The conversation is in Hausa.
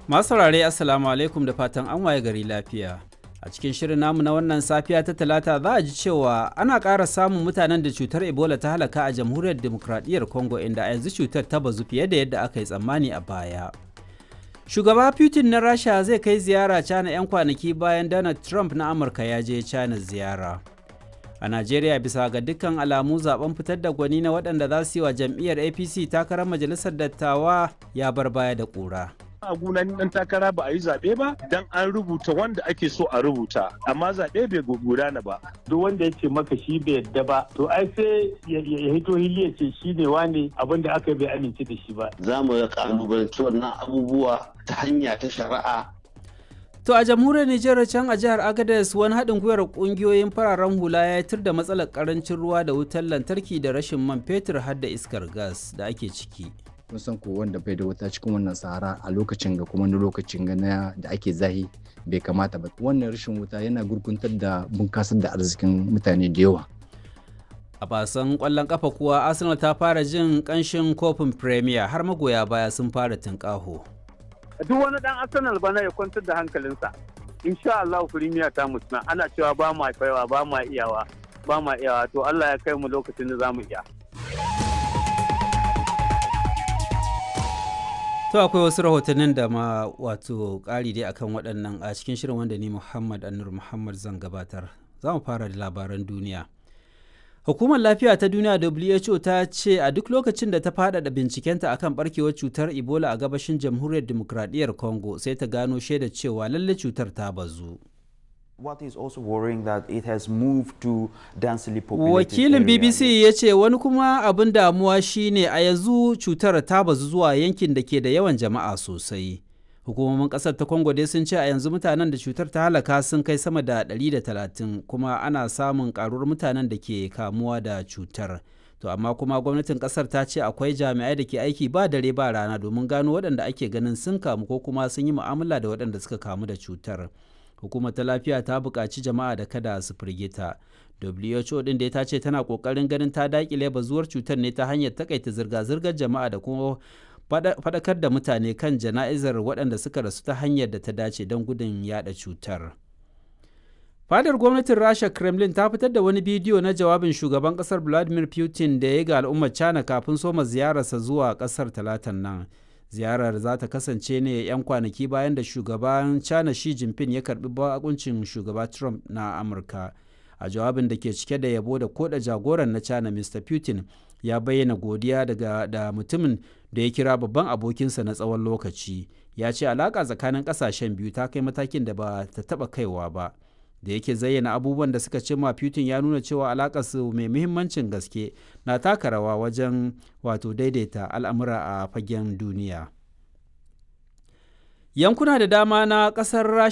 Masu saurare Assalamu alaikum da fatan an waye gari lafiya. A cikin shirin namu na wannan safiya ta talata za a ji cewa ana ƙara samun mutanen da cutar Ebola ta halaka a jamhuriyar demokradiyyar Congo inda a yanzu cutar ta bazu fiye da yadda aka yi tsammani a baya. Shugaba Putin na Rasha zai kai ziyara China 'yan kwanaki bayan Donald Trump na Amurka ya je China ziyara. A Najeriya bisa ga dukkan alamu zaben fitar da gwani na waɗanda za su yi wa jam'iyyar APC takarar majalisar dattawa ya bar baya da ƙura. a gunan dan takara ba a yi zaɓe ba dan an rubuta wanda ake so a rubuta amma zaɓe bai gudana ba duk wanda ya ce maka shi bai yadda ba to ai sai ya hito hili ya ce shi ne wane abin da aka bai amince da shi ba za mu kalubalanci wannan abubuwa ta hanya ta shari'a To a jamhuriyar Nijar can a jihar Agadez wani haɗin gwiwar ƙungiyoyin fararen hula ya tur da matsalar ƙarancin ruwa da wutar lantarki da rashin man fetur har da iskar gas da ake ciki. kun san ko wanda bai da wuta cikin wannan sahara a lokacin ga kuma na lokacin ga na da ake zahi bai kamata ba wannan rashin wuta yana gurguntar da bunkasar da arzikin mutane da yawa A basan ƙwallon ƙafa kuwa Arsenal ta fara jin ƙanshin kofin Premier har magoya baya sun fara tunƙaho. duk wani dan arsenal bana ya kwantar da hankalinsa insha Allah firimiya ta mutuna ana cewa ba ma kaiwa ba ma iyawa ba ma iyawa to Allah ya kai mu lokacin da zamu iya To akwai wasu rahotannin da ma wato ƙari dai akan waɗannan a cikin shirin wanda ni Muhammad Anur Muhammad zan gabatar. Za mu fara da labaran duniya. Hukumar Lafiya ta Duniya WHO ta ce a duk lokacin da ta faɗaɗa bincikenta akan barkewar cutar Ebola a gabashin Jamhuriyar Dimokuraɗiyyar Congo sai ta gano shaida cewa lalle cutar ta bazu. What is also worrying that it has moved to densely populated Wakilin area. BBC ya ce wani kuma abin damuwa shine a yanzu cutar ta bazu zuwa yankin da ke da yawan jama'a sosai. Hukumomin ƙasar ta Congo dai sun ce a yanzu mutanen da cutar ta halaka sun kai sama da 130 kuma ana samun ƙaruwar mutanen da ke kamuwa da cutar. To amma kuma gwamnatin ƙasar ta ce akwai jami'ai da ke aiki ba dare ba rana domin gano waɗanda ake ganin sun kamu ko kuma sun yi mu'amala da waɗanda suka kamu da cutar. hukumar ta lafiya ta buƙaci jama'a da kada su firgita who din da ta ce tana ƙoƙarin ganin ta daƙile bazuwar cutar ne ta hanyar takaita zirga-zirgar jama'a da kuma faɗakar da mutane kan jana'izar waɗanda suka rasu ta hanyar da ta dace don gudun yada cutar fadar gwamnatin rasha kremlin ta fitar da wani bidiyo na jawabin shugaban ƙasar vladimir putin da ya ga al'ummar china kafin soma ziyararsa zuwa ƙasar talatan nan ziyarar za ta kasance ne 'yan kwanaki bayan da shugaban china shi jinping ya karbi bakuncin shugaba trump na amurka a jawabin da ke cike da yabo da koda jagoran na china mr putin ya bayyana godiya daga da mutumin da ya kira babban abokinsa na tsawon lokaci ya ce alaƙa tsakanin ƙasashen biyu ta kai matakin da ba ta taɓa kaiwa ba da yake zayyana abubuwan da suka cimma Putin ya nuna cewa alakarsu mai muhimmancin gaske na taka rawa wajen wato daidaita al'amura a fagen duniya. Yankuna da dama na ƙasar